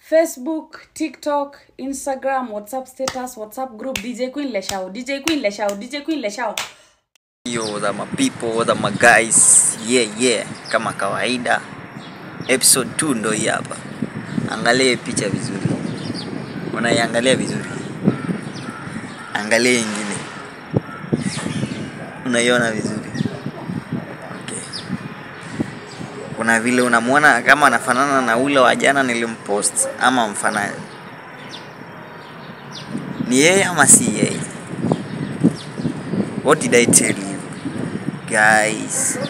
facebook tiktok instagram whatsapp status whatsapp group dj queen leshao dj queen leshao dj queen leshao Yo, the my people, the my guys. Yeah, yeah. Kama kawaida. Episode 2 ndo hii hapa. Angalia hii picha vizuri. Unaiangalia vizuri. Angalia hii ingine. Unaiona vizuri. Okay. Kuna vile unamwona kama anafanana na ule wa jana nilimpost ama mfanani. Ni yeye ama si yeye? What did I tell you? Guys.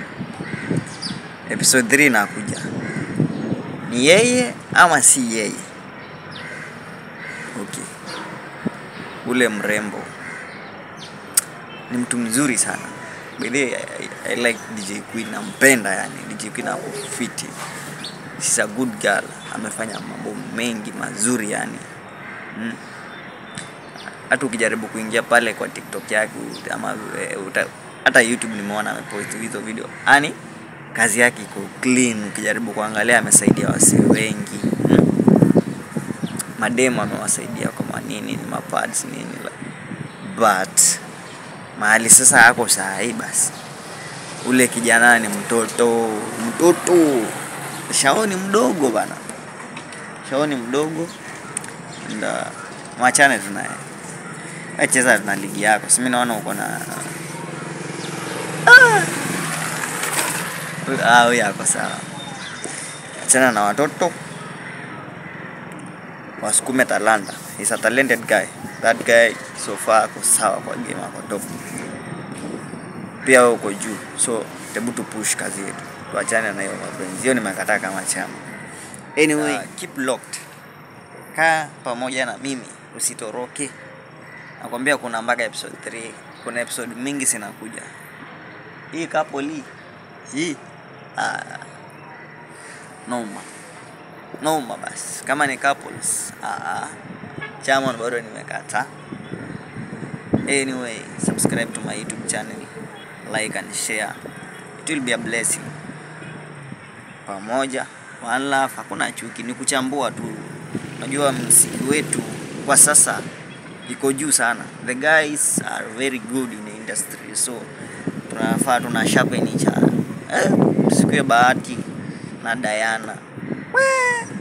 Episode 3 inakuja. Ni yeye ama si yeye? Okay. Ule mrembo ni mtu mzuri sana. By the way, I, I like DJ Queen, nampenda yani. DJ Queen ako fiti. She's a good girl. Amefanya mambo mengi mazuri yani. Mm hata ukijaribu kuingia pale kwa TikTok yake ama eh, uta, hata YouTube nimeona amepost hizo video, yani kazi yake iko clean. Ukijaribu kuangalia, amesaidia wasee wengi hmm. Mademo amewasaidia kwa manini ni mapads nini, but mahali sasa ako saa hii basi, ule kijana ni mtoto mtoto, shaoni mdogo bana, shaoni mdogo, nda mwachane tunaye cheza na ligi yako, si mimi naona uko na ah, huyu ako sawa. Achana na watoto wasukume talanta. He's a talented guy. That guy so far ako sawa kwa game, ako top. Pia wewe uko juu, so hebu tu push kazi yetu, tuachane na hiyo mapenzi. Hiyo nimekataa kama chama. Anyway, uh, keep locked. Kaa pamoja na mimi, usitoroke nakwambia kuna mpaka episode 3 kuna episode mingi zinakuja hii couple hii ah, noma noma basi kama ni couples ah, chamon bado nimekata anyway subscribe to my youtube channel like and share it will be a blessing pamoja one love hakuna chuki ni kuchambua tu unajua msiki wetu kwa sasa iko juu sana. The guys are very good in the industry, so tunafaa tuna sharpen each other. Eh, tusikue bahati na Diana. Wee.